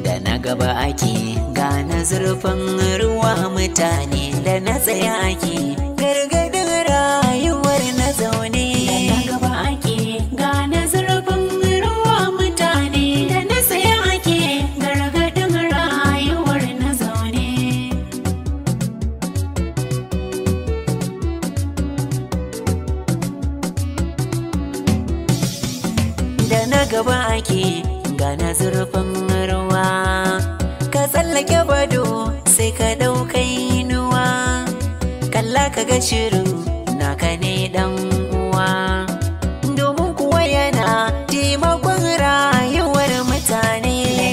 da na gaba ake gane zurfin ruwa mutane da na tsaye ake gargadin rayuwar na zaune da na gaba ake gane zurfin ruwa mutane da na tsaye ake gargadin rayuwar na zaune da na gaba ake gane zurfin ruwa ka tsallake bado sai ka ɗauka inuwa kalla ka ga shirin naka ne dan uwa domin kuwa yana taimakon rayuwar mutane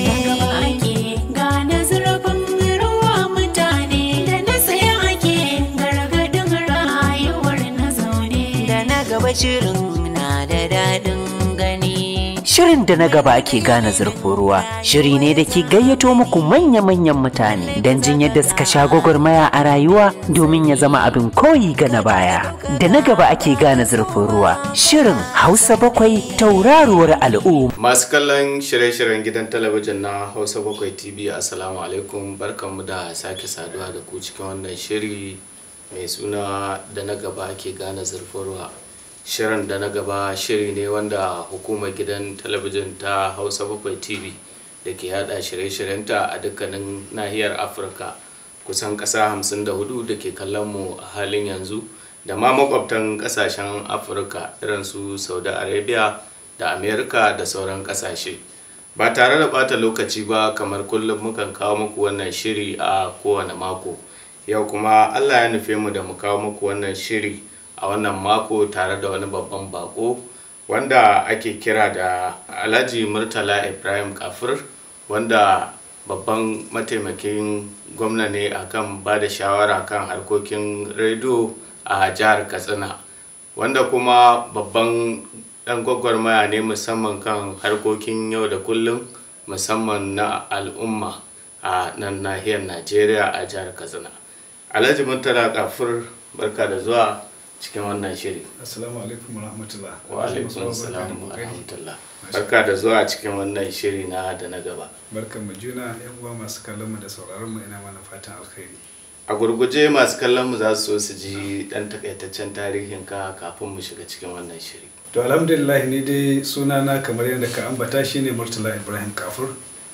gane zurfin ruwa mutane da na tsaye ake gargadin rayuwar na zaune da na gaba shirin na da daɗin gani Shirin da na gaba ake gane zurfin ruwa shiri ne da ke gayyato muku manya-manyan mutane don jin yadda suka sha gwagwarmaya a rayuwa domin ya zama abin koyi ga na baya. Da na gaba ake gane zurfin ruwa shirin Hausa bakwai tauraruwar al'umma. Masu kallon shirye-shiryen gidan talabijin na Hausa Bakwai TV Assalamu alaikum barkanmu da sake saduwa da ku cikin wannan shiri mai suna da na gaba ake gane zurfin ruwa. Shirin da na gaba shiri ne wanda hukumar gidan talabijin ta Hausa Bakwai TV da ke yada shirye-shiryenta a dukkanin nahiyar Afirka kusan ƙasa 54 da ke kallon mu a halin yanzu da ma makwabtan ƙasashen Afirka irin su Saudi Arabia da Amerika da sauran ƙasashe. Ba tare da bata lokaci ba kamar kullum mukan kawo muku wannan shiri a kowane mako. Yau kuma Allah ya nufe mu da mu kawo muku wannan shiri a wannan mako tare da wani babban bako wanda ake kira da Alhaji Murtala Ibrahim Kafir wanda babban mataimakin gwamna ne akan ba da shawara kan harkokin rediyo a jihar Katsina wanda kuma babban dan gwagwarmaya ne musamman kan harkokin yau da kullum musamman na al'umma a nan nahiyar Najeriya a jihar Katsina. Alhaji Murtala Kafir barka da zuwa cikin wannan shiri. Assalamu alaikum wa rahmatullah. Wa alaikum salam wa rahmatullah. Barka da zuwa cikin wannan shiri na da na gaba. Barkan mu juna yan uwa masu kallon mu da sauraron mu ina mana fatan alkhairi. A gurguje masu kallon mu za su so su ji dan takaitaccen tarihin ka kafin mu shiga cikin wannan shiri. To alhamdulillah ni dai sunana kamar yadda ka ambata shine Murtala Ibrahim Kafur.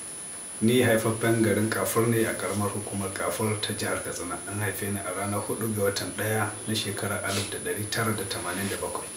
Ni haifaffen garin Kafur ne a karamar hukumar Kafur ta jihar Katsina. An haife ni a ranar 4 ga watan ɗaya na shekarar 1987.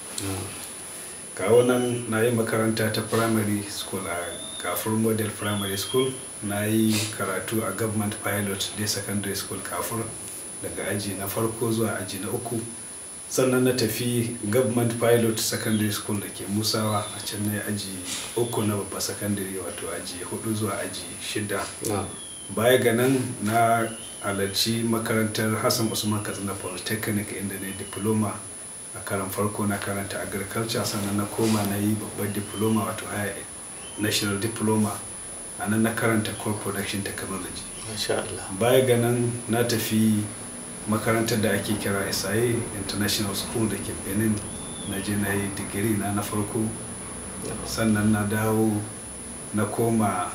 kawo nan na yi makaranta ta primary school a kafur model primary school na yi karatu a government pilot day secondary school kafur daga aji na farko zuwa aji na uku sannan na tafi government pilot secondary school da ke musawa a can na yi aji uku na babba secondary wato aji hudu zuwa aji shida baya ga nan na halarci makarantar hassan usman katsina polytechnic inda na yi diploma a karan farko na karanta agriculture sannan na koma na yi babbar diploma wato higher national diploma a nan na karanta crop production technology Masha Allah. baya ga nan na tafi makarantar da ake kira SIA international school da ke benin na je na yi digiri na na farko sannan na dawo na koma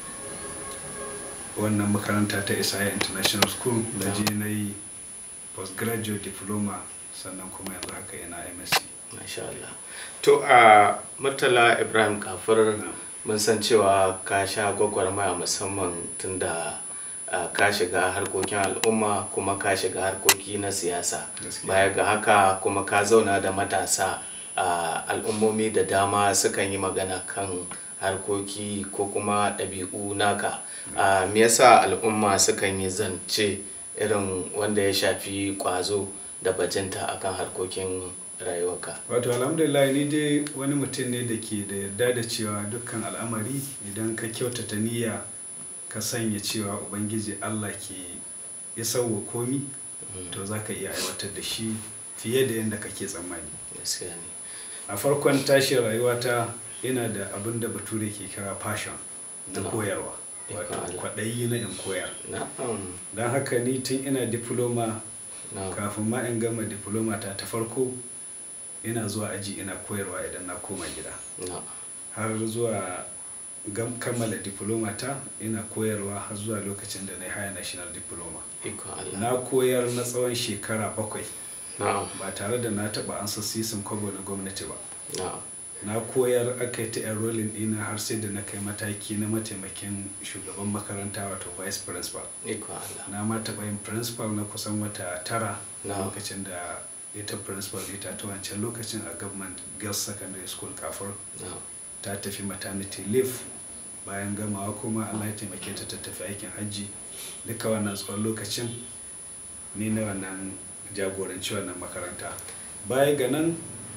wannan makaranta ta SIA international school na je na yi postgraduate diploma sannan kuma yanzu haka yana msc Masha Allah. To a Murtala Ibrahim Kafir mun san cewa ka sha gwagwarmaya musamman tunda ah, ka shiga harkokin al'umma kuma ka shiga harkoki na siyasa. Gaskiya. Baya ga haka kuma ka zauna da matasa a al'ummomi da dama sukan yi magana kan harkoki ko kuma ɗabi'u naka. Ah, Me yasa al'umma sukan yi zance irin wanda ya shafi ƙwazo da bajinta akan harkokin rayuwarka? wato alhamdulillah ni dai wani mutum ne da ke da yarda da cewa dukkan al'amari idan ka kyautata niyya ka sanya cewa ubangiji allah ke ya sauwa komi to za ka iya aiwatar da shi fiye da yadda kake tsammani gaskiya ne a farkon tashin rayuwata ina da abin da bature ke kira passion da No. koyarwa wato Allah. kwaɗayi na in koyar na'am don haka ni tun ina diploma na'am kafin ma in gama diploma ta ta farko ina zuwa aji ina koyarwa idan na koma gida na'am har zuwa gam- kammala diploma ta ina koyarwa har zuwa lokacin da na yi higher national diploma ikon Allah na koyar na tsawon shekara bakwai na'am ba tare da na taɓa ansa sisin kwabo na gwamnati ba na'am na koyar aka yi ta enrolling ɗina har sai da na kai mataki na mataimakin shugaban makaranta wato vice principal ikon Allah na ma taɓa yin principal na kusan wata tara Na. lokacin da ita principal ita ta wancan lokacin a government girls secondary school kafur na'am ta tafi maternity leave bayan gamawa kuma allah ya taimake ta ta tafi aikin hajji duka wannan tsawon lokacin ni na wannan jagoranci wannan makaranta baya ga nan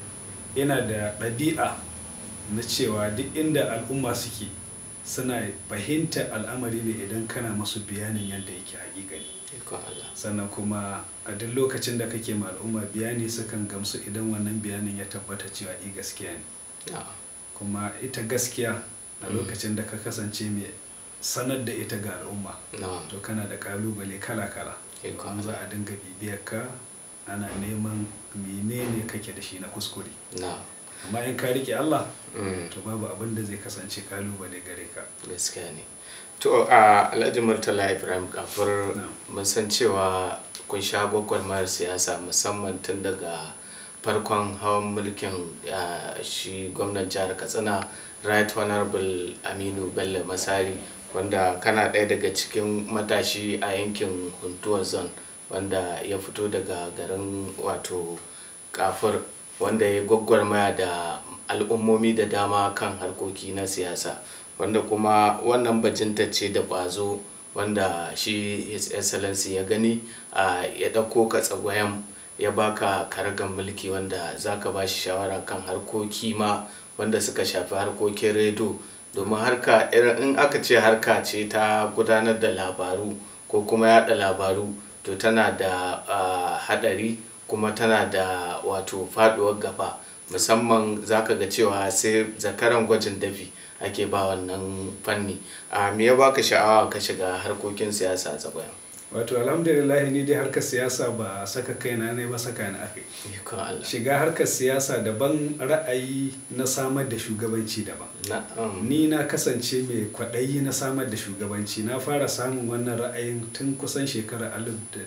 ina da ɗabi'a na cewa duk inda al'umma suke suna fahimtar al'amari ne idan kana masu bayanin yadda yake hakikani ikon Allah sannan kuma a duk lokacin da kake ma al'umma bayani sukan gamsu idan wannan bayanin ya tabbata cewa i gaskiya ne na'am kuma ita gaskiya a lokacin da ka kasance mai sanar da ita ga al'umma na'am to kana da kalubale kala-kala Eh, kuma za a dinga bibiyar ka ana neman menene kake da shi na kuskure na'am amma in ka rike Allah Mm. to babu abin da zai kasance kalubale gare ka gaskiya ne to a alhaji murtala ibrahim kafur Na'am. mun san cewa kun sha gwagwarmayar siyasa musamman tun daga farkon hawan mulkin ah, shi gwamnan jihar katsina right honorable aminu bello masari wanda kana ɗaya daga cikin matashi a yankin huntuwa zone wanda ya fito daga garin wato kafur wanda ya gwagwarmaya da al'ummomi da dama kan harkoki na siyasa wanda kuma wannan bajinta ce da ƙwazo wanda shi his excellency ya gani a ya ɗauko ka tsagwayen ya baka karagan mulki wanda za ka ba shi shawara kan harkoki ma wanda suka shafi harkokin redo domin harka irin in aka ce harka ce ta gudanar da labaru ko kuma yada labaru to tana da ah, hadari kuma tana da wato faduwar gaba musamman zaka ga cewa sai zakaran gwajin dafi ake ba wannan fanni a me ya baka sha'awa ka shiga harkokin siyasa tsakayan wato alhamdulillah ni dai harkar siyasa ba saka kaina ne ba saka ni akai ikon Allah shiga harkar siyasa daban ra'ayi na samar da shugabanci daban na'am ni na kasance mai kwaɗayi na samar da shugabanci na fara samun wannan ra'ayin tun kusan shekarar alif da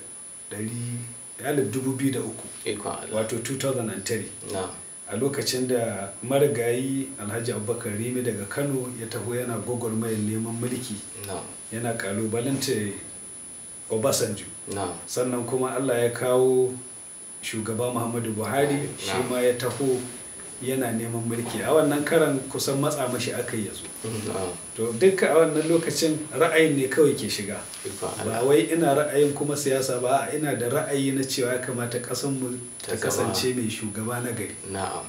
ɗari- alif dubu biyu da uku ikon Allah wato 2003 na'am a lokacin da marigayi alhaji abubakar rimi daga kano ya taho yana gwagwarmayar neman mulki na'am yana kalubalanta obasanjo na'am sannan kuma allah ya kawo shugaba muhammadu buhari shi Na'am. ma ya taho yana neman mulki a wannan karan kusan matsa mashi aka yi yazo na'am to duka a wannan lokacin ra'ayin ne kawai ke shiga ikon ba Allah wai ina ra'ayin kuma siyasa ba a ina da ra'ayi na cewa ya kamata kasanmu Ta ta zama- kasance mai shugaba na gari na'am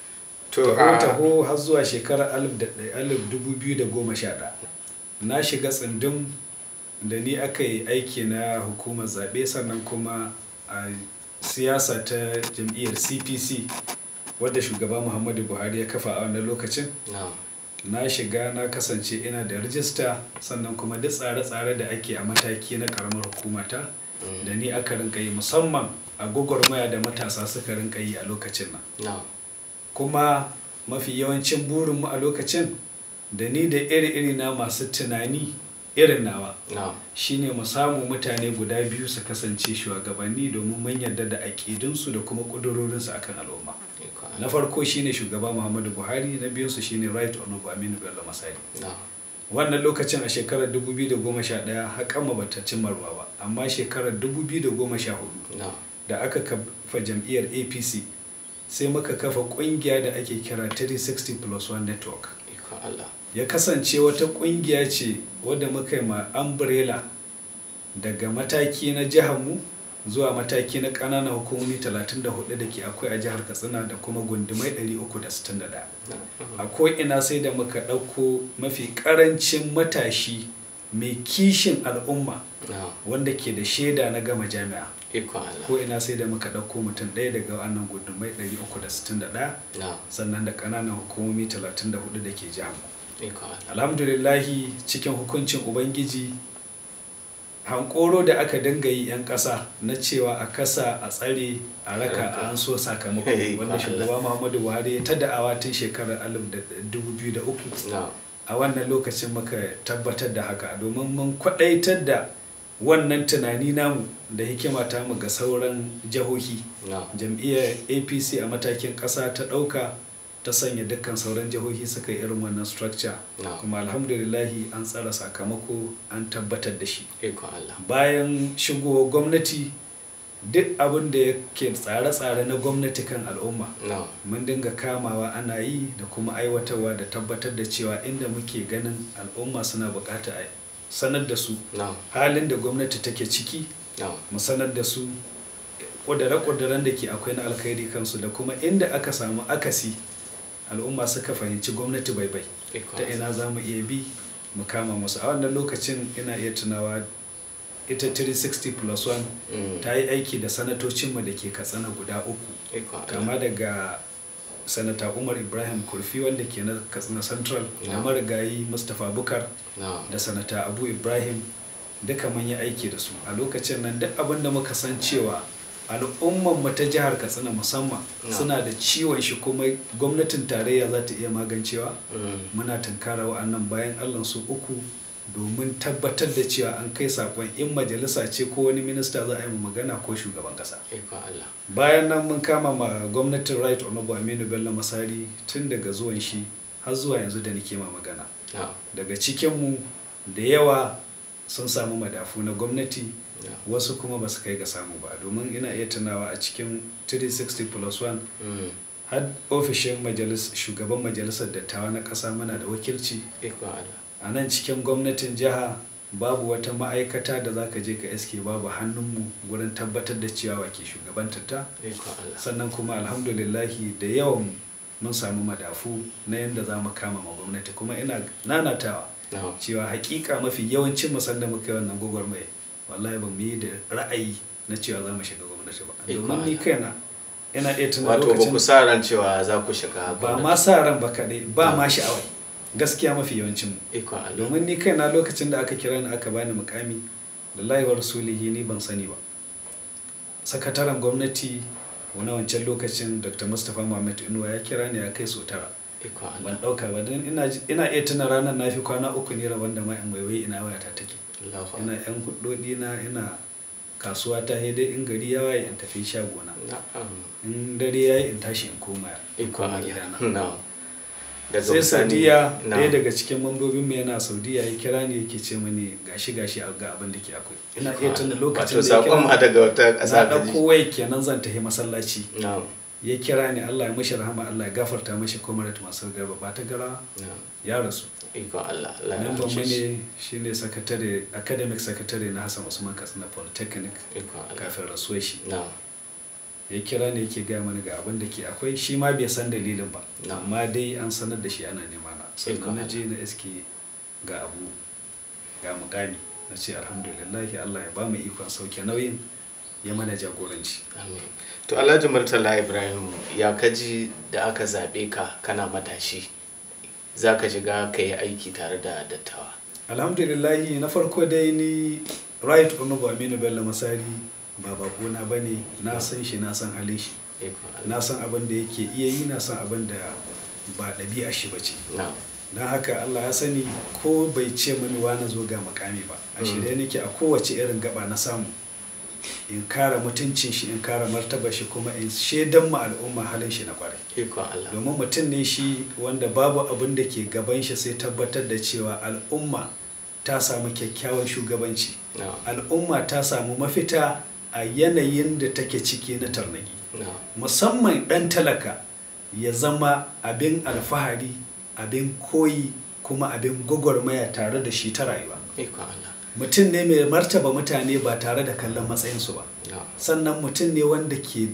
to taho a taho har zuwa shekarar alif da ɗaya- alif dubu biyu da goma sha ɗaya na shiga tsindin da ni aka yi aiki na hukumar zaɓe sannan kuma a siyasa ta jam'iyyar cpc wadda shugaba muhammadu buhari ya kafa a wannan lokacin na'am na shiga na kasance ina da rijista sannan kuma duk tsare-tsare da ake a mataki na karamar hukumata da ni aka rinka yi musamman a gwagwarmaya da matasa suka rinka yi a lokacin nan na'am kuma mafi yawancin burinmu a lokacin da ni da iri-iri na masu tunani irin nawa na'am shine mu samu mutane guda biyu su kasance shugabanni domin mun yarda da aƙidunsu da kuma ƙudurorinsu akan al'umma ikon na Allah farko shine shugaba muhammadu buhari na biyunsu shine right honorable aminu bello masari na'am wannan lokacin a shekarar 2011 haƙan bata cimma ruwa ba amma shekarar 2014 na'am da aka kafa jam'iyyar apc sai muka kafa ƙungiya da ake kira 360 plus 1 network ikon Allah ya kasance wata ƙungiya ce wadda muka yi ma umbrella daga mataki na jiharmu zuwa mataki na ƙananan hukumomi 34 da ke akwai a jihar katsina da kuma gundumai 361 a ko'ina sai da muka ɗauko mafi ƙarancin matashi mai kishin al'umma na'am wanda ke da shaida na gama jami'a ikon Allah ko'ina sai da muka ɗauko mutum ɗaya daga wannan gundumai 361 na'am sannan da ƙananan hukumomi 34 da ke jihar ikon Allah alhamdulillahi cikin hukuncin ubangiji hankoro da aka dinga yi 'yan ƙasa na cewa a kasa a tsare a raka a an so sakamako Hey, wanda Allah. shugaba muhammadu buhari ya ta da'awa tun shekarar 2003 na'am a wannan lokacin muka tabbatar da haka domin mun kwadaitar da wannan tunani namu da hikima ta mu ga sauran jihohi na jam'iyyar apc a matakin ƙasa ta ɗauka ta sanya dukkan sauran jihohi suka yi irin wannan structure Na. kuma alhamdulillahi an tsara sakamako an tabbatar da shi ikon Allah bayan shigowar gwamnati duk abin da yake tsare-tsare na gwamnati kan al'umma na mun dinga kamawa ana yi da kuma aiwatarwa da tabbatar da cewa inda muke ganin al'umma suna bukata a sanar da su na halin da gwamnati take ciki na mu sanar da su ƙudure-ƙuduren da ke akwai na alkhairi kansu da kuma inda aka samu akasi al'umma suka fahimci gwamnati bai bai ikon ta Allah ina za mu iya bi mu kama musu a wannan lokacin ina iya tunawa ita 360 plus 1 Mm. ta yi aiki da sanatocinmu da ke katsina guda uku ikon Allah kama daga sanata umar ibrahim kurfi wanda ke na katsina central da Yeah. marigayi mustapha bukar na da sanata abu ibrahim duka mun yi aiki da su a lokacin nan duk abin da muka san cewa al'umman mu ta jihar katsina musamman Yeah. suna da ciwon shi kuma gwamnatin tarayya za ta iya magancewa Mm. muna tunkara wa'annan bayan allah su uku domin tabbatar da cewa an kai sakon in majalisa ce ko wani minista za a yi mu magana ko shugaban kasa ikon Allah bayan nan mun kama ma gwamnatin right honorable aminu bello masari tun daga zuwan shi har zuwa yanzu da nake ma magana na daga cikinmu da yawa sun samu madafu na gwamnati na wasu kuma ba su kai ga samu ba domin ina iya tunawa a cikin 360 plus 1 Mm. har ofishin majalis shugaban majalisar dattawa na ƙasa muna da wakilci ikon Allah a nan cikin gwamnatin jiha babu wata ma'aikata da za ka je ka iske babu hannunmu gurin tabbatar da ciyawa ke shugabantar ta ikon Allah sannan kuma alhamdulillahi da yawan mun samu madafu na yadda za mu kama ma gwamnati kuma ina nanatawa na cewa hakika mafi yawancin musan da muka yi wannan gwagwarmaya wallahi ba mu yi da ra'ayi na cewa za mu shiga gwamnati ba Ikon domin ni Allah. kaina ina iya tuna wato ba ku lokacin sa ran cewa za ku shiga ba gwamnati. ma sa ran ba kaɗai ba ma sha'awai gaskiya mafi yawancin mu ikon Allah domin ni kaina lokacin da aka kira ni aka bani mukami lillahi wa rasulihi ni ban sani ba sakataren gwamnati na wancan lokacin dr mustapha muhammad inuwa ya kira ni ya kai so tara ikon Allah ban ɗauka ba don ina ji- ina iya tuna ranar na fi kwana uku ne rabon da ma in waiwai ina wayata take Allahu ina yan hudodi na ina kasuwa ta dai in gari ya waye in tafi shagona na'am in dare ya yi in tashi in koma in ikon koma Allah gidana na'am daga sai bisani- saudiya na'am. ɗaya daga cikin mambobin mu yana saudiya ya kira ni yake ce mani gashi gashi a ga abin da ke akwai ina iya tuna lokacin wato da ya sakon ma kira daga wata na ƙasa ta ɗauko ji waya kenan zan tafi masallaci na'am ya kira ni Allah ya mashi rahama Allah ya gafarta mashi comrade masu garba ba ta gara na'am ya rasu ikon Allah Allah ya memban mu rahmace shi. ne shine sakatare academic secretary na Hassan Usman Katsina Polytechnic ikon Allah kafin rasuwar shi na'am ya kira ne yake gaya mana ga abin da ke akwai shi ma bai san dalilin ba Na. amma dai an sanar da shi ana nema na Ikon sannan na Allah. je na iske ga abu ga mukami na ce alhamdulillah Allah ya ba mu ikon sauke nauyin ya mana jagoranci Amin. To Alhaji Murtala Ibrahim ya kaji da aka zaɓe ka kana matashi za ka shiga ka yi aiki tare da dattawa. alhamdulillah na farko dai ni right honorable aminu bello masari ba bakona ba ne na san shi na san halin shi Ikon Allah. na san abin da yake iya yi na san abin da ba ɗabi'a shi ba ce Na. don haka Allah ya sani ko bai ce mini na zo ga makami ba a shirye nake a kowace irin gaba na samu in kara mutuncin shi in kara martaba shi kuma in shaidan ma al'umma halin shi na kwarai Ikon Allah. domin mutum ne shi wanda babu abin da ke gaban shi sai tabbatar da cewa al'umma ta samu kyakkyawan shugabanci Na. al'umma ta samu mafita a yanayin da take ciki na tarnaki Na. musamman ɗan talaka ya zama abin alfahari abin koyi kuma abin gwagwarmaya tare da shi ta rayuwa Ikon Allah. mutum ne mai martaba mutane ba tare da kallon matsayinsu ba Na. sannan mutum ne wanda ke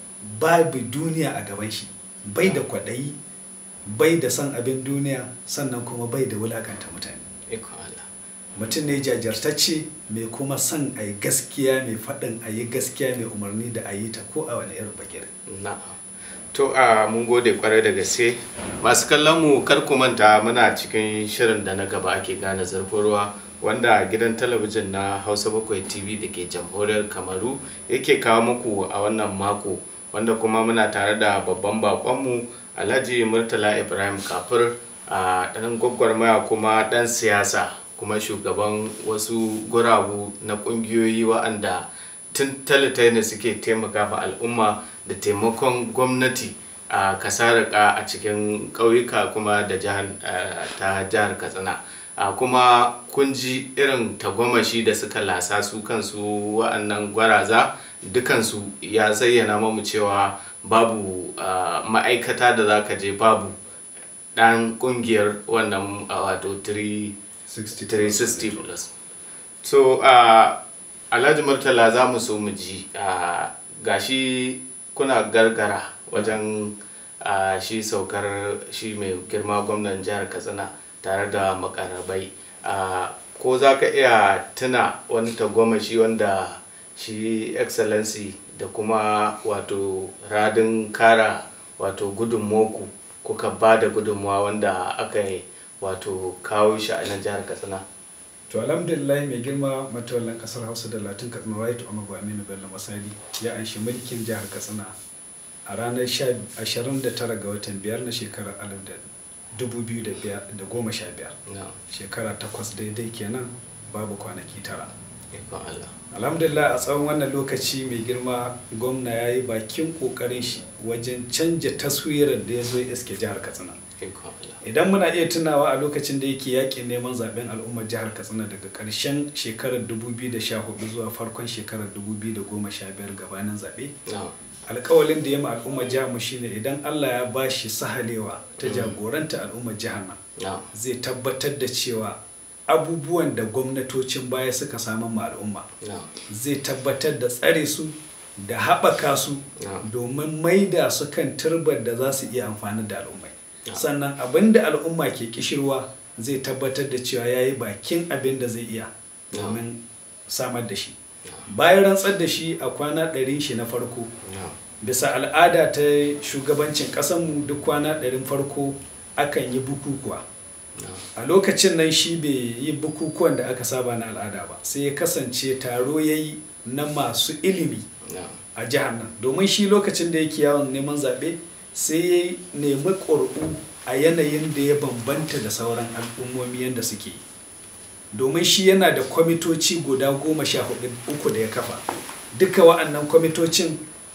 babu duniya a gaban shi bai da kwaɗayi bai da son abin duniya sannan kuma bai da wulakanta mutane Ikon Allah. mutum ne jajirtacce mai kuma son a yi gaskiya mai faɗin a yi gaskiya mai umarni da a yi ta ko a wani irin bagire Na'am. To a mun gode kwarai da gaske. Masu kallon mu kar ku manta muna cikin shirin da na gaba ake gane zurfin ruwa wanda gidan talabijin na Hausa Bakwai TV da ke jamhuriyar Kamaru yake kawo muku a wannan mako wanda kuma muna tare da babban bakonmu Alhaji Murtala Ibrahim Kafir a ɗan gwagwarmaya kuma ɗan siyasa kuma shugaban wasu guragu na ƙungiyoyi wa'anda tun ne suke taimaka ma al'umma da taimakon gwamnati a kasarika a cikin ƙauyuka kuma da jihar eh, ta jihar katsina a kuma kun ji irin tagwamashi da suka lasa su kansu wa'annan gwaraza dukansu ya zayyana mamu cewa babu ah, ma'aikata da za ka je babu ɗan ƙungiyar wannan ah, wato 3 360 plus so uh, alhaji murtala za mu so mu ji uh, gashi kuna gargara wajen uh, shi saukar shi mai girma gwamnan jihar katsina tare da makarabai uh, ko za ka iya tuna wani tagomashi wanda shi excellency da kuma wato radin kara wato gudunmoku kuka ba da gudunmuwa wanda aka yi wato kawo shi a nan jihar katsina to alhamdulillah mai girma matawallan kasar hausa da latin katsina right honorable aminu bello masari ya anshi mulkin jihar katsina a ranar 29 ga watan biyar na shekarar 2015 na shekara takwas daidai kenan babu kwanaki tara ikon Allah alhamdulillah a tsawon wannan lokaci mai girma gwamna ya yi bakin kokarin shi wajen canja taswirar da ya zo ya iske jihar katsina ikon Allah idan muna iya tunawa a lokacin da yake yakin neman zaben al'ummar jihar katsina daga ƙarshen shekarar 2014 zuwa farkon shekarar 2015 gabanin zaɓe na alkawalin da ya ma al'ummar jihar mu shine idan allah ya ba shi sahalewa ta jagoranta al'ummar jihar nan na zai tabbatar da cewa abubuwan da gwamnatocin baya suka samu ma al'umma na zai tabbatar da tsare su da haɓaka su Yeah. domin maida su kan turbar da za su iya amfani da al'ummai Yeah. sannan abin da al'umma ke kishirwa zai tabbatar da cewa ya yi bakin abin da zai iya Yeah. domin samar da shi bayan rantsar da shi a kwana ɗarin shi na farko na bisa al'ada ta shugabancin ƙasanmu duk kwana ɗarin farko akan yi bukukuwa na a lokacin nan shi bai yi bukukuwan da aka saba na al'ada ba sai ya kasance taro ya yi na masu ilimi na a jihar nan domin shi lokacin da yake yawon neman zaɓe sai ya nemi ƙuri'u a yanayin da ya bambanta da sauran al'ummomi yadda suke yi domin shi yana da kwamitoci guda goma sha hudu uku da ya kafa duka wa'annan kwamitocin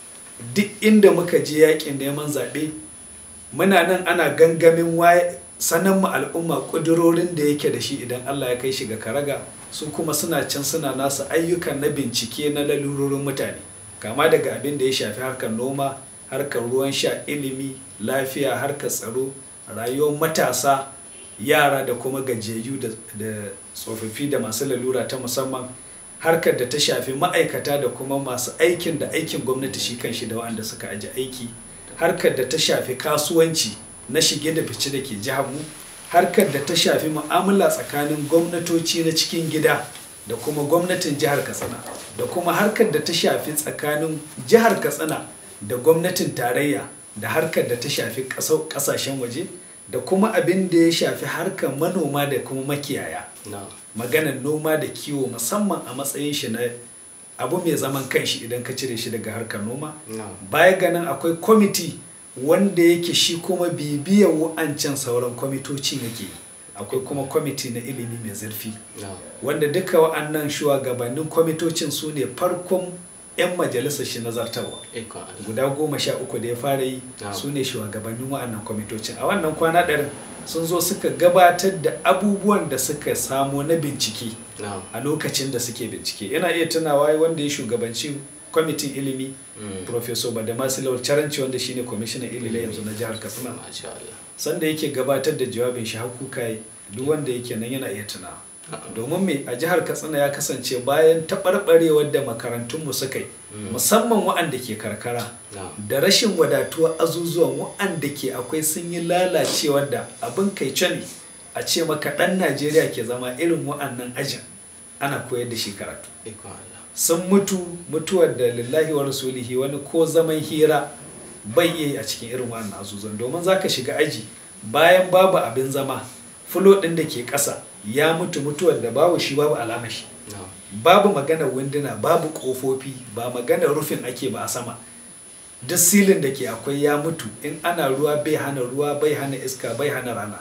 duk inda muka je yakin neman zaɓe muna nan ana gangamin waye sanan mu al'umma ƙudurorin da yake da shi idan Allah ya kai shi ga karaga su kuma suna can suna nasu ayyukan na bincike na lalurorin mutane kama daga abin da ya shafi harkar noma harkar ruwan sha ilimi lafiya harkar tsaro rayuwar matasa yara da kuma gajiyayyu da da tsofaffi da masu lalura ta musamman harkar da ta shafi ma'aikata da kuma masu aikin da aikin gwamnati shi kan shi da waɗanda suka aji aiki harkar da ta shafi kasuwanci na shige da fice da ke jihar mu harkar da ta shafi mu'amala tsakanin gwamnatoci na cikin gida da kuma gwamnatin jihar katsina da kuma harkar da ta shafi tsakanin jihar katsina da gwamnatin tarayya da harkar da ta shafi ƙasau- ƙasashen waje da kuma abin da ya shafi harkar manoma da kuma makiyaya na maganar noma da kiwo musamman a matsayin shi na abu mai zaman kanshi idan ka cire shi daga harkar noma na baya ganin akwai kwamiti wanda yake shi kuma bibiyar wa'ancan sauran kwamitocin yake akwai kuma kwamiti na ilimi mai zurfi na wanda duka wa'annan shugabannin kwamitocin su ne farkon 'yan majalisar shi na zartarwa ikon Allah guda goma sha uku da ya fara yi Na'am. su ne shugabannin wa'annan kwamitocin a wannan kwana ɗarin sun zo suka gabatar da abubuwan da suka samo na bincike na a lokacin da suke bincike yana iya tunawa wanda ya shugabanci kwamitin ilimi Mm. professor badamasi lawal caranci wanda shine kwamishinan ilimi yanzu na jihar katsina masha Allah sanda yake gabatar da jawabin shi hakuka duk wanda yake nan yana iya tunawa domin me a jihar katsina ya kasance bayan taɓarɓarewar da makarantunmu suka yi musamman wa'anda ke karkara na da rashin wadatuwar azuzuwan wa'anda ke akwai sun yi lalacewar da abin kai ne a ce maka ɗan najeriya ke zama irin wa'annan ajin ana koyar da shi karatu ikon Allah sun mutu mutuwar da lillahi wa rasulihi wani ko zaman hira bai iya yi a cikin irin wannan azuzan domin za ka shiga aji bayan babu abin zama fulo ɗin da ke ƙasa ya mutu mutuwar da babu shi babu alamar shi na babu maganar winduna babu ƙofofi ba maganar rufin ake ba a sama duk silin da ke akwai ya mutu in ana ruwa bai hana ruwa bai hana iska bai hana rana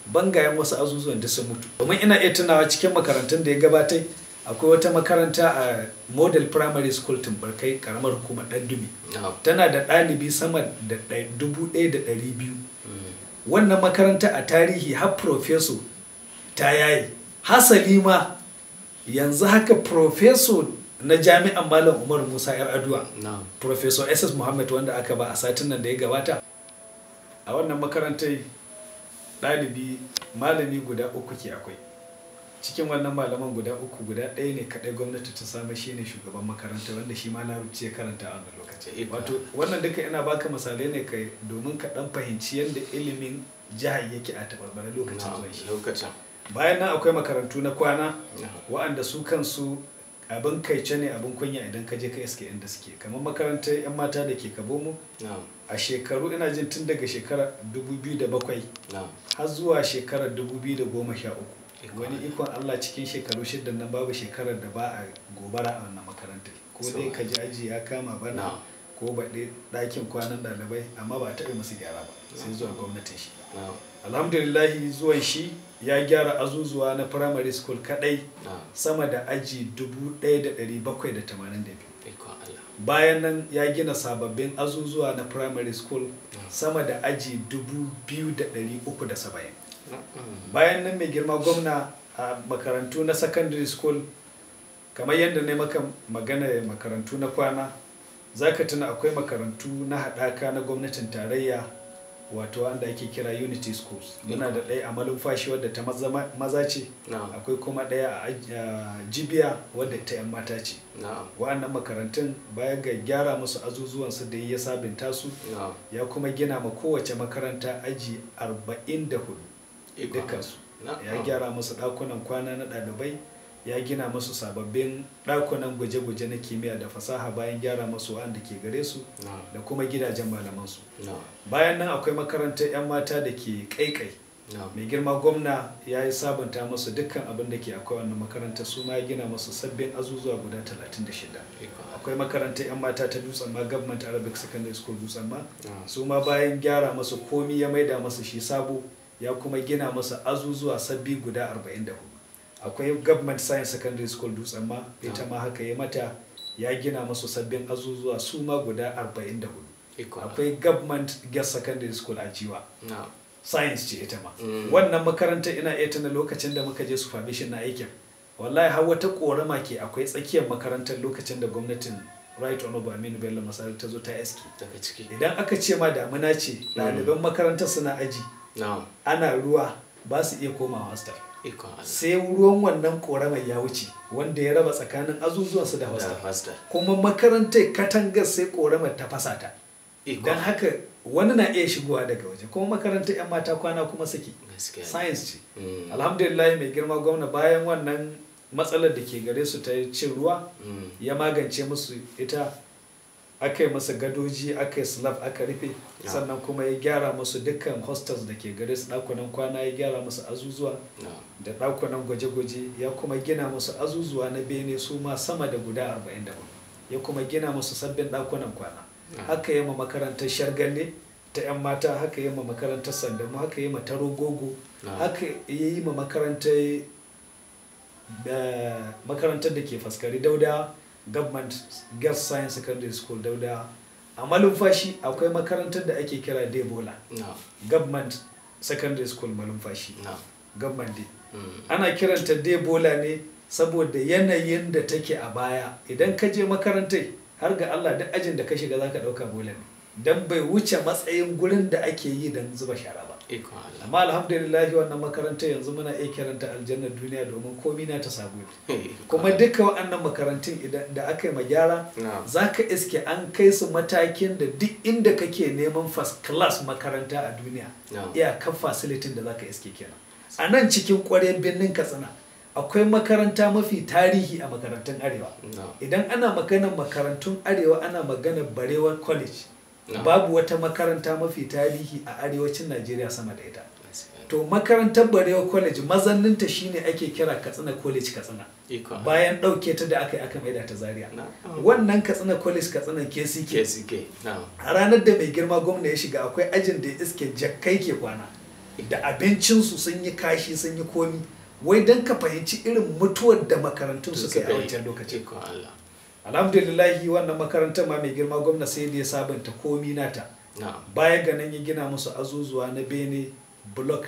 bangayen wasu azuzuwan duk sun mutu domin ina iya tunawa cikin makarantun da ya gabatai akwai wata makaranta a model primary school tumbarkai karamar hukumar ɗan dumi na'am tana da ɗalibi sama da ɗai- dubu ɗaya da ɗari biyu wannan makaranta a tarihi har profeso ta yayi hasali ma yanzu haka profeso na jami'an malam umar musa yar aduwa na'am professor ss muhammad wanda aka ba a satin nan da ya gabata a wannan makarantar ɗalibi malami guda uku ke akwai cikin wannan malaman guda uku guda ɗaya ne kaɗai gwamnati ta samu shi ne shugaban makaranta wanda shi ma larabci ya karanta a wannan lokaci Ika. wato wannan duka ina baka misalai ne kai domin ka ɗan fahimci yadda ilimin jihar yake a tabarbare lokacin na'am zuwan shi lokacin bayan nan akwai makarantu na kwana na'am wa'anda su kansu abin kaice ne abin kunya idan ka je ka iske inda suke kamar makarantar 'yan mata da ke kabomu na'am a shekaru ina jin tun daga shekarar 2007 na'am har zuwa shekarar 2013 Ikon wani ikon Allah cikin shekaru shidda nan babu shekarar da ba a gobara a wannan makarantar ko dai ka ji aji ya kama bana Na'am. ko baɗe ɗakin kwanan ɗalibai amma ba a taɓa musu gyara ba sai zuwa gwamnatin shi na'am alhamdulillahi zuwan shi ya gyara azuzuwa na primary school kadai na'am sama da aji 1782 ikon Allah bayan nan ya gina sababbin azuzuwa na primary school sama da aji 2370 na'am bayan nan mai girma gwamna a makarantu na secondary school kamar yadda ne maka magana makarantu na kwana za ka tuna akwai makarantu na haɗaka na gwamnatin tarayya wato wanda ake kira unity schools muna da ɗaya a malumfashi wadda ta maza- maza ce na'am akwai kuma ɗaya a aj- a jibiya wadda ta 'yan mata ce na'am wa'annan makarantun baya ga gyara musu azuzuwansu da ya sabinta su na'am ya kuma gina ma kowace makaranta aji 44 ikon dukansu Allah. ya Na'am. gyara musu ɗakunan kwana na ɗalibai ya gina musu sababbin ɗakunan gwaje-gwaje na kimiyya da fasaha bayan gyara musu wanda ke gare su na'am da kuma gidajen malamansu na'am bayan nan akwai makarantar 'yan mata da ke kaikai na'am mai girma gwamna ya yi sabunta musu dukkan abin da ke akwai wannan makarantar su ma ya gina musu sabbin azuzuwa guda 36 ikon Allah. akwai makarantar 'yan mata ta dutsen ma government arabic secondary school dutsen ma na'am su ma bayan gyara masu komi ya maida masu shi sabo ya kuma gina masu azuzuwa sabbi guda 44 akwai government science secondary school dutsen ma ita ma haka ya mata ya gina masu sabbin azuzuwa su ma guda 44 ikon Allah. akwai government guest secondary school a jiwa na'am science ce ita ma Mm. wannan makarantar ina iya tuna lokacin da muka je supervision na aikin wallahi har wata korama ke akwai tsakiyar makarantar lokacin da gwamnatin right honorable aminu bello masar ta zo ta eski daga ciki idan aka ce ma damuna ce ɗaliban makarantar suna aji na'am ana ruwa ba su iya komawa hostel ikon Allah. sai ruwan wannan koramar ya wuce wanda ya raba tsakanin azuzuwansu da da hostel hostel kuma makarantar katangar sai koramar ta fasa ta ikon don haka wani na iya shigowa daga waje kuma makarantar 'yan mata kwana kuma suke gaskiya ne. science ce Mm. alhamdulillah mai girma gwamna bayan wannan matsalar da ke gare su ta cin ruwa Mm. ya magance musu ita aka yi masa gadoji aka yi slab aka rufe Ya. sannan kuma ya gyara musu dukkan hostels da ke gare su ɗakunan kwana ya gyara musu azuzuwa na'am da ɗakunan gwaje-gwaje ya kuma gina musu azuzuwa na bene su ma sama da guda 44 ya kuma gina musu sabbin ɗakunan kwana Ya. haka yi ma makarantar shargalle ta 'yan mata haka yi ma makarantar sandamu haka yi ma tarogogo Ya. haka ya yi ma makarantar da makarantar da ke faskari dauda government girls science secondary school dauda a malumfashi akwai makarantar da ake kira debola na'am government secondary school malumfashi na'am government day Mm. ana kiranta debola ne saboda yanayin da take a baya idan ka je makarantar har ga allah duk ajin da ka shiga za ka ɗauka bola ne don bai wuce matsayin gurin da ake yi don zuba shara ba ikon Allah. amma alhamdulillahi wannan makarantar yanzu muna iya kiranta aljannar duniya domin komi na ta sabo ne kuma duka waɗannan makarantun idan da aka yi ma gyara Na'am. za ka iske an kai su matakin da duk inda kake neman first class makaranta a duniya Na'am. iyakar facilitin da za ka iske kenan a nan cikin ƙwaryar birnin katsina akwai makaranta mafi tarihi a makarantun arewa Na'am. idan ana maganar makarantun arewa ana maganar barewa college Na'am. babu wata makaranta mafi tarihi a arewacin najeriya sama da ita Gaskiya. to makarantar barewa college mazanninta shine ake kira katsina college katsina ikon Allah. bayan ɗauke ta da aka yi aka maida ta zaria Na'am. wannan katsina college katsina kck KCK na'am a ranar da mai girma gwamna ya shiga akwai ajin da ya iske jakkai ke kwana da abincinsu sun yi kashi sun yi komi wai don ka fahimci irin mutuwar da makarantun suka yi a wancan lokacin Ikon Allah. alhamdulillahi wannan makarantar ma mai girma gwamna sai da ya sabunta komi nata Na'am. baya ga nan ya gina musu azuzuwa na bene block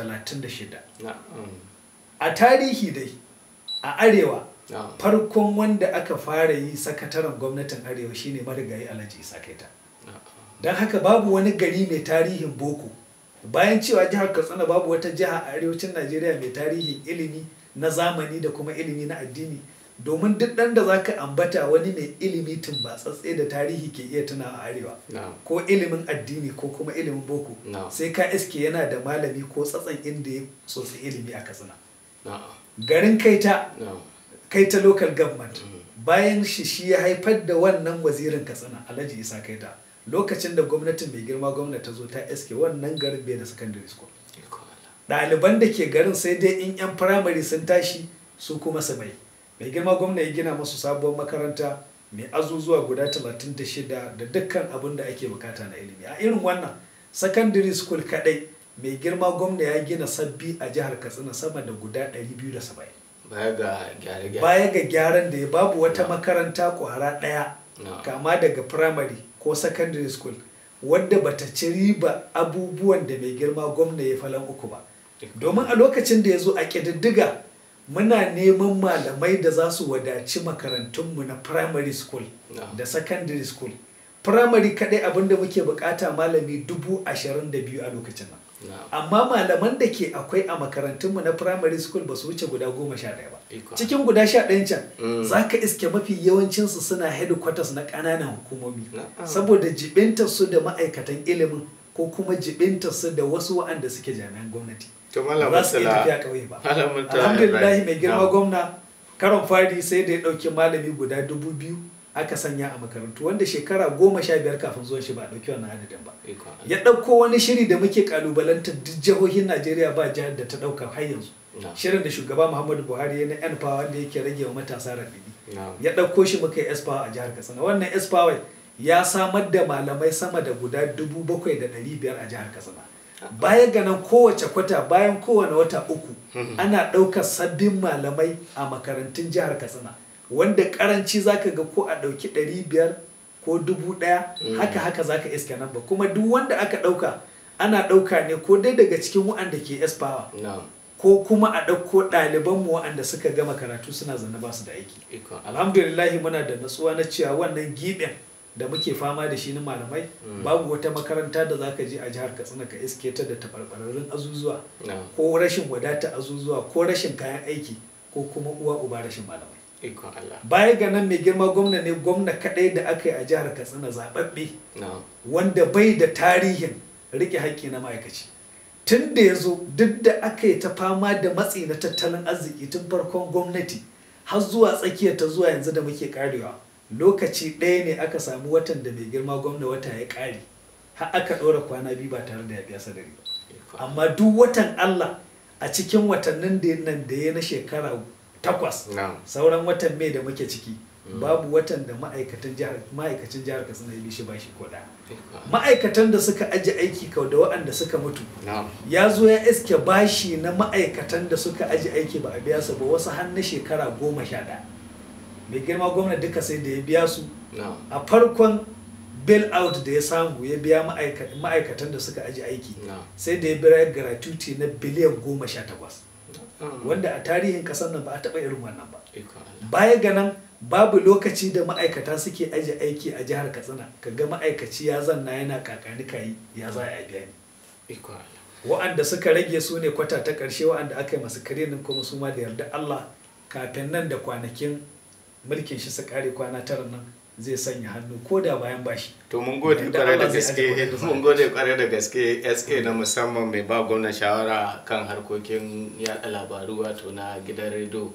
36 Na'am. a tarihi dai a arewa Na'am. farkon wanda aka fara yi sakataren gwamnatin arewa shine marigayi alhaji isa kaita Na'am. don haka babu wani gari mai tarihin boko bayan cewa jihar katsina babu wata jiha a arewacin najeriya mai tarihin ilimi na zamani da kuma ilimi na addini domin duk ɗan da zaka ambata wani mai ilimi tumbatsatse da tarihi ke iya tuna a arewa Na'am. ko ilimin addini ko kuma ilimin boko No. sai ka iske yana da malami ko tsatsan inda ya sosai ilimi a katsina Na'am. garin kaita Na'am. kaita local government bayan shi shi ya haifar da wannan wazirin katsina alhaji isa kaita lokacin da gwamnatin mai girma gwamnati ta zo ta iske wannan garin bai da secondary school Ikon Allah. ɗaliban da ke garin sai dai in 'yan firamare sun tashi su kuma su mai mai girma gwamna ya gina masu sabuwar makaranta mai azuzuwa guda 36 da dukkan abin da ake bukata na ilimi a irin wannan secondary school kadai mai girma gwamna ya gina sabbi a jihar katsina sama da guda 270 Baya ga gyare-gyare. baya ga gyaran da ya babu wata makaranta kwara ɗaya No. kama daga primary ko secondary school wadda bata ci riba abubuwan da mai girma gwamna ya falan uku ba domin a lokacin da ya zo a ƙididdiga muna neman malamai da za su wadaci makarantunmu na primary school No. da secondary school primary kaɗai abinda muke bukata malami dubu ashirin da biyu a lokacin nan Na'am. amma malaman da ke akwai a makarantunmu na primary school ba su wuce guda goma sha ɗaya ba Iko. cikin guda sha ɗayan can Mm. za ka iske mafi yawancinsu suna headquarters na ƙananan hukumomi Na'am. saboda jibintar su da ma'aikatan ilimin ko kuma jibintar su da wasu waɗanda suke jami'an gwamnati To Malam ba za su iya Murtala- tafiya ƙauye ba Malam Murtala alhamdulillah Ibrahim. mai girma Na'am. gwamna karon fari sai da ya ɗauki malami guda dubu biyu aka sanya a makarantu wanda shekara goma sha biyar kafin zuwan shi ba a ɗauki wannan adadin ba Ikon Allah. ya ɗauko wani shiri da muke kalubalantar duk jihohin najeriya ba jihar da ta ɗauka har yanzu Na'am. shirin da shugaba muhammadu buhari ya na yan power wanda yake rage wa matasa raɗaɗi Na'am. ya ɗauko shi muka yi espower a jihar katsina wannan espower ya samar da malamai sama da guda dubu bakwai da ɗari biyar a jihar katsina baya ga nan kowace kwata bayan kowane wata uku ana ɗaukar sabbin malamai a makarantun jihar katsina wanda karanci zaka ga ko a ɗauki ɗari biyar ko dubu ɗaya haka haka zaka iska nan ba kuma duk wanda aka ɗauka ana ɗauka ne ko dai daga cikin waɗanda ke espower Na'am. ko kuma a ɗauko ɗalibanmu waɗanda suka gama karatu suna zane ba su da aiki Ikon Allah. alhamdulillahi muna da natsuwa na cewa wannan giɓin da muke fama da shi na malamai babu wata makaranta da zaka je a jihar katsina ka iske ta da taɓarɓararrun azuzuwa Na'am. ko rashin wadata azuzuwa ko rashin kayan aiki ko kuma uwa uba rashin malamai Ikon Allah. baya ga nan mai girma gwamna ne gwamna kaɗai da aka yi a jihar katsina zaɓaɓɓe Na'am. wanda bai da tarihin rike haƙƙi na ma'aikaci tun da ya zo duk da aka yi ta fama da matsi na tattalin arziki tun farkon gwamnati har zuwa tsakiyar ta zuwa yanzu da muke karewa lokaci ɗaya ne aka samu watan da mai girma gwamna wata ya ƙare har aka ɗora kwana biyu ba tare da ya biya sadari ba Ikon amma duk watan Allah a cikin watannin da nan da ya na shekara takwas Na'am. sauran watan mai da muke ciki babu watan da ma'aikatan jihar ma'aikacin jihar Katsina ya bishi bashi ko ɗaya Ikon Allah. ma'aikatan da suka aji aiki kau da waɗanda suka mutu Na'am. ya zo ya iske bashi na ma'aikatan da suka aji aiki ba a biya su ba wasu har na shekara goma sha ɗaya mai girma gwamna duka sai da ya biya su Na'am. a farkon bail out da ya samu ya biya ma'aika- ma'aikatan da suka aji aiki Na'am. sai da ya biya gratuity na biliyan goma sha takwas Na'am. wanda a tarihin ƙasar nan ba a taɓa irin wannan ba Ikon Allah. baya ga nan babu lokaci da ma'aikata suke aji aiki a jihar katsina kaga ma'aikaci ya zanna yana kakani kayi ya za a biya ni Ikon Allah. wa'anda suka rage su ne kwata ta ƙarshe wa'anda aka yi masu karinin kuma su ma da yarda Allah kafin nan da kwanakin mulkin shi su kare kwana tara nan zai sanya hannu ko da bayan bashi To mun gode Da kwarai da Allah zai aje gaske kuɗin mun gode kwarai da gaske SA na musamman mai ba gwamna shawara kan harkokin yada labaru wato na gidan rediyo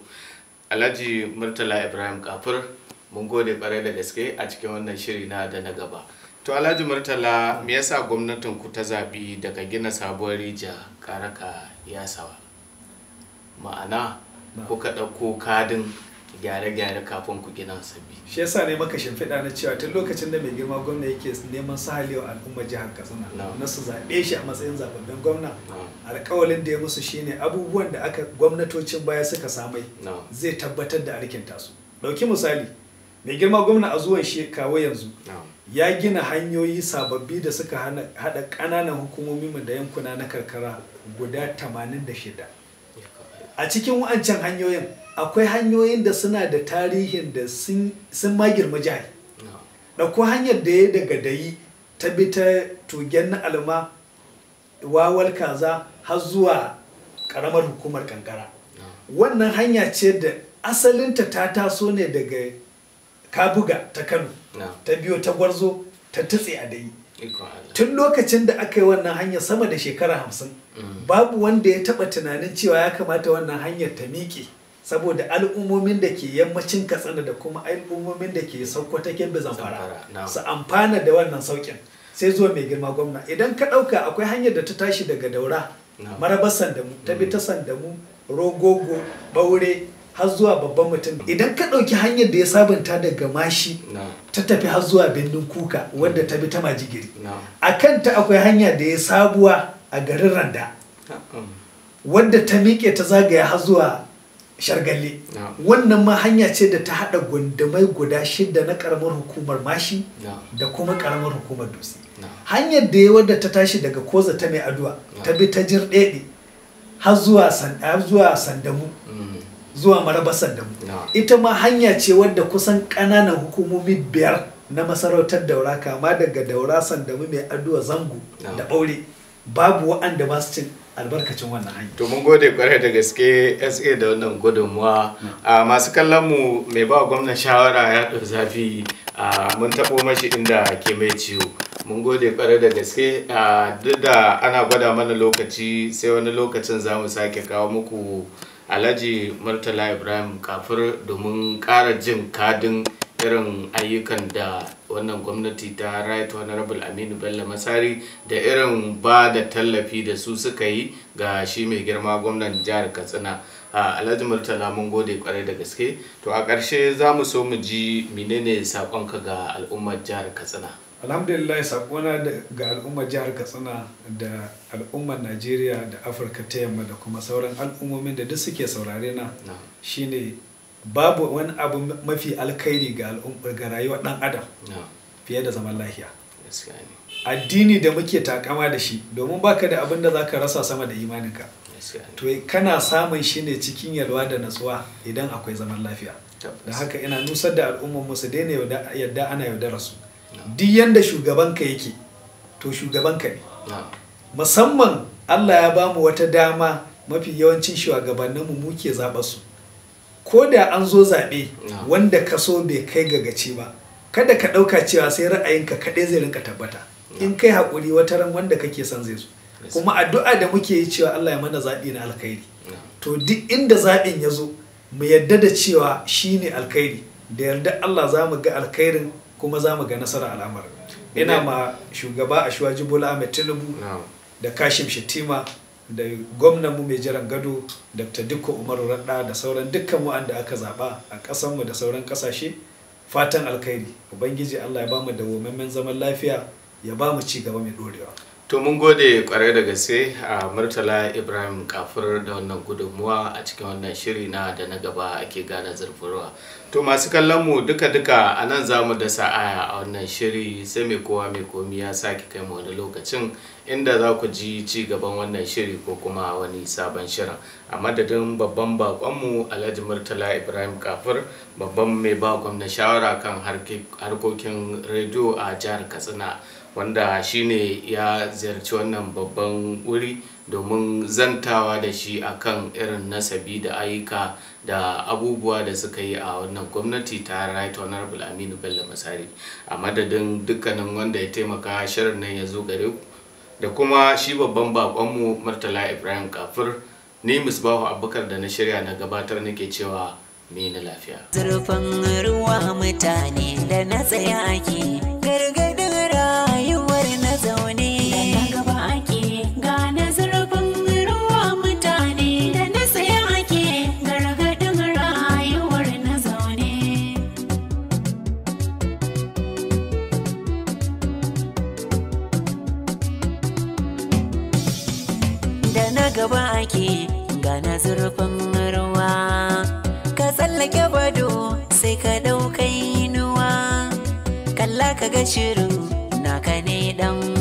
Alhaji Murtala Ibrahim Kafur mun gode kwarai da gaske a cikin wannan shiri na da na gaba. To Alhaji Murtala me yasa gwamnatin ku ta zabi daga gina sabuwar rija karaka yasawa? Ma'ana Na. kuka ɗauko kadin gyare-gyare kafin ku gina sabbi shi yasa ne maka shimfiɗa na cewa tun lokacin da mai girma gwamna yake neman sahalewa al'ummar jihar katsina No. na su zaɓe shi a matsayin zababben gwamna No. alƙawalin da ya musu shine abubuwan da aka gwamnatocin baya suka samai No. zai tabbatar da alkinta su ɗauki misali mai girma gwamna a zuwan shi kawo yanzu No. ya gina hanyoyi sababbi da suka hana- haɗa ƙananan hukumomi mu da yankuna na karkara guda 86 a cikin wa'ancan hanyoyin akwai hanyoyin da suna da tarihin da sun sun ma girma jihar No. ɗauko hanyar da ya daga dayi ta bi ta tugen na alma wawal kaza har zuwa ƙaramar hukumar kankara wannan hanya ce da asalinta ta taso ne daga kabuga ta kano No. ta biyo ta gwarzo ta tutse a dayi Ikon Allah. tun lokacin da aka yi wannan hanyar sama da shekara hamsin babu wanda ya taba tunanin cewa ya kamata wannan hanyar ta miƙe saboda al'ummomin da ke yammacin katsina da kuma al'ummomin da ke sokoto kebbi zamfara Zamfara, na'am. su amfana da wannan saukin sai zuwa mai girma gwamna idan ka ɗauka akwai hanyar da ta tashi daga daura Na'am. marabar sandamu ta bi ta sandamu rogogo ɓaure har zuwa babban mutum idan ka ɗauki hanyar da ya sabunta daga mashi No. ta tafi har zuwa birnin kuka wadda ta bi ta majigiri No. a kanta akwai hanya da ya sabuwa a garin randa Mm. wadda ta miƙe ta zagaya har zuwa shargalle No. wannan ma hanya ce da ta haɗa gundumai guda shida na ƙaramar hukumar mashi No. da kuma ƙaramar hukumar dutse No. hanyar da ya wadda ta tashi daga koza ta mai aduwa ta bi ta jirɗeɗe har zuwa san- har zuwa sandamu Mm. zuwa marabar sandamu No. ita ma hanya ce wadda kusan ƙananan hukumomi biyar na masarautar daura kama daga daura sandamu mai aduwa zango No. da ɓaure babu waɗanda ba su cin albarkacin wannan hanya to mun gode kwarai da gaske sa da wannan gudunmuwa a masu kallon mu mai ba gwamnan shawara ya ɗau zafi a mun taɓo mashi inda ke mai ciwo mun gode kwarai da gaske a duk da ana gwada mana lokaci sai wani lokacin za mu sake kawo muku alhaji murtala ibrahim kafir domin ƙara jin kadin irin ayyukan da wannan gwamnati ta right honorable aminu bello masari da irin ba da tallafi da su suka yi ga shi mai girma gwamnan jihar katsina a alhaji murtala mun gode kwarai da gaske to a ƙarshe za mu so mu ji menene saƙonka ga al'ummar jihar katsina alhamdulillah sakona da- ga al'ummar jihar katsina da al'ummar najeriya da afirka ta yamma da kuma sauran al'ummomin da duk suke saurare na na shine babu wani abu mafi alkhairi ga al'ummar ga rayuwar dan adam na fiye da zaman lafiya gaskiya ne addini da muke takama da shi domin baka da abin da zaka rasa sama da imaninka gaskiya ne to kana samun shi ne cikin yalwa da natsuwa idan akwai zaman lafiya Tabbas. da haka ina nusar da al'ummar mu su daina yauda- yadda ana yaudara su duk yanda shugabanka yake to shugabanka ne na musamman Allah ya bamu wata dama mafi yawancin shugabanninmu muke zaɓa su ko da an zo zaɓe No. wanda ka so bai kai ga gaci ba kada ka ɗauka cewa sai ra'ayinka kaɗai zai rinka tabbata in kai haƙuri wata ran wanda kake son zai zo Yes. kuma addu'a da muke yi cewa Allah ya mana zaɓi na alkhairi na to duk inda zaɓin ya zo mu yadda da cewa shi ne alkhairi da yarda Allah za mu ga alkhairin kuma za mu ga nasarar al'amarin ina ma shugaba a shuwaji bola ahmed tinubu na da kashim shettima da gwamnanmu mai jiran gado dr dikko umaru radda da sauran dukkan wa'anda aka zaba a ƙasanmu da sauran ƙasashe fatan alkhairi ubangiji allah ya bamu dawwammamen zaman lafiya ya bamu ci gaba mai dorewa to mun gode kwarai da gaske a murtala ibrahim kafir da wannan gudunmuwa a cikin wannan shiri na da na gaba ake gane zurfurwa to masu kallon mu duka duka a nan za mu dasa aya a wannan shiri sai mai kowa mai komi ya sake kai mu wani lokacin inda za ku ji ci gaban wannan shiri ko kuma wani sabon shirin a madadin babban bakonmu alhaji murtala ibrahim kafir babban mai ba gwamna shawara kan harke- harkokin rediyo a jihar katsina wanda shine ya ziyarci wannan babban wuri domin zantawa da shi akan irin nasabi da ayyuka da abubuwa da suka yi a wannan gwamnati ta right honorable aminu bello masari a madadin dukkanin wanda ya taimaka shirin nan ya zo gare ku da kuma shi babban bakonmu murtala ibrahim kafir ni misbahu abubakar da na shirya na gabatar nake cewa me na lafiya zurfin ruwa mutane da na tsaya ake gargadin rayuwar na zaune da na gaba ake gane zurfin ruwa mutane da na tsaya ake gargadin rayuwar na zaune gaba ake gana zurfin ruwa ka tsallake bado sai ka ɗaukai inuwa kalla ka ga shirin naka ne dan